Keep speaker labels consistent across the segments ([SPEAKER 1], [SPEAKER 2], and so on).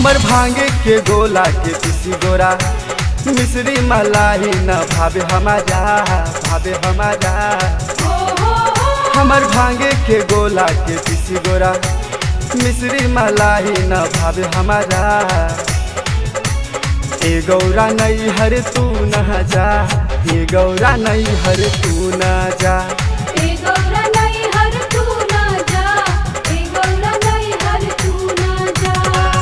[SPEAKER 1] हमर भांगे के गोला के पीसी गोरा मिश्री मलाई न भावे हमारा भावे हमारा हमर भांगे के गोला के पीसी गोरा मिश्री मलाई न भावे हमारा ए गौरा नहीं हर तू न जा ए गौरा नहीं हर तू न जा
[SPEAKER 2] ए गौरा नहीं हर तू ना जा ए गौरा नहीं हर तू ना जा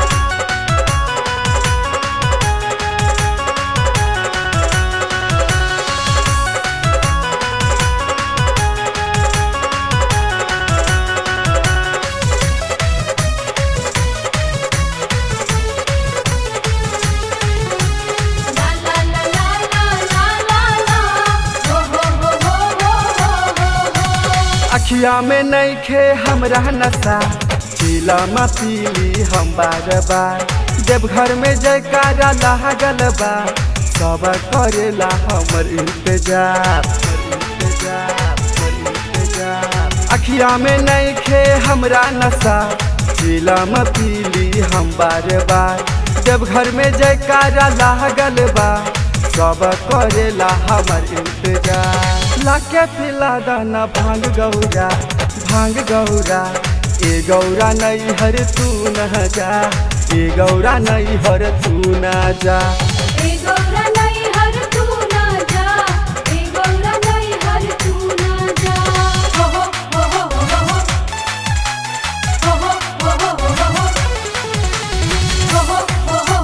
[SPEAKER 2] ला ला ला ला ला ला ला हो हो हो हो हो हो
[SPEAKER 1] अखिया में नहीं खे हमरा नशा चीला पीली हम बार बार जब घर में जयकारा लागल बा सब करेला हमर इंतजार हमर इंतजार, हमर इंतजार। अखिया में नहीं खे हमरा नशा चीला पीली हम बार बार जब घर में जयकारा लागल बा सब करेला हमर इंतजार लाके पिला दाना भांग गौरा भांग गौरा ए गौरा नहीं हर तू न जा ए गौरा नहीं हर तू न जा
[SPEAKER 2] ए गौरा नहीं हर तू ना जा ए गौरा नहीं हर तू ना जा हो हो हो हो हो हो हो हो हो हो हो हो हो हो हो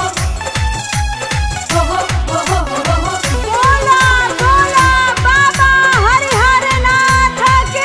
[SPEAKER 2] हो हो हो बोला बोला बाबा हरिहर नाथ की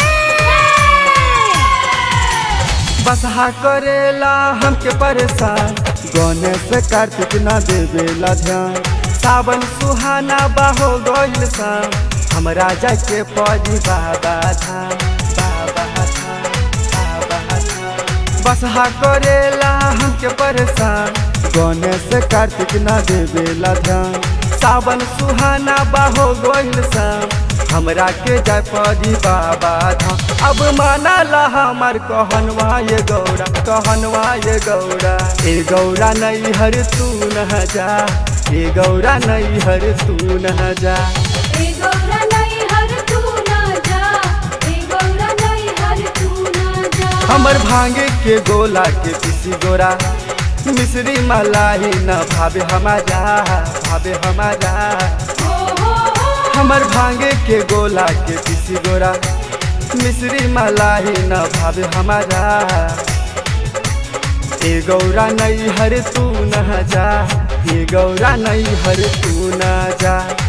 [SPEAKER 1] बसहा करेला हमके परेशान गणेश कार्तिक ना देवेला ध्यान सावन सुहाना बाहो गइल शाम हमरा जाके पड़ी बाबा धाम बाबा धाम बाबा धाम बसहा करेला हमके परेशान गणेश कार्तिक ना देवेला ध्यान सावन सुहाना बाहो गइल शाम हमरा के जाय पड़ी बाबा धाम अब मानला हमार कहनवा ये गौरा कहनवा ये गौरा ए गौरा नहीं हर तू न जा ए गौरा नहीं हर तू न जा
[SPEAKER 2] ए गौरा नहीं हर तू ना जा ए गौरा नहीं हर तू ना जा
[SPEAKER 1] हमर भांगे के गोला के पीसी गोरा मिश्री मलाई न भावे हमारा भावे हमारा
[SPEAKER 2] हो हो हो
[SPEAKER 1] हमर भांगे के गोला के पीसी गोरा मिश्री मलाई न भावे हमारा ए गौरा नहीं हर तू न जा ए गौरा नहीं हर तू न जा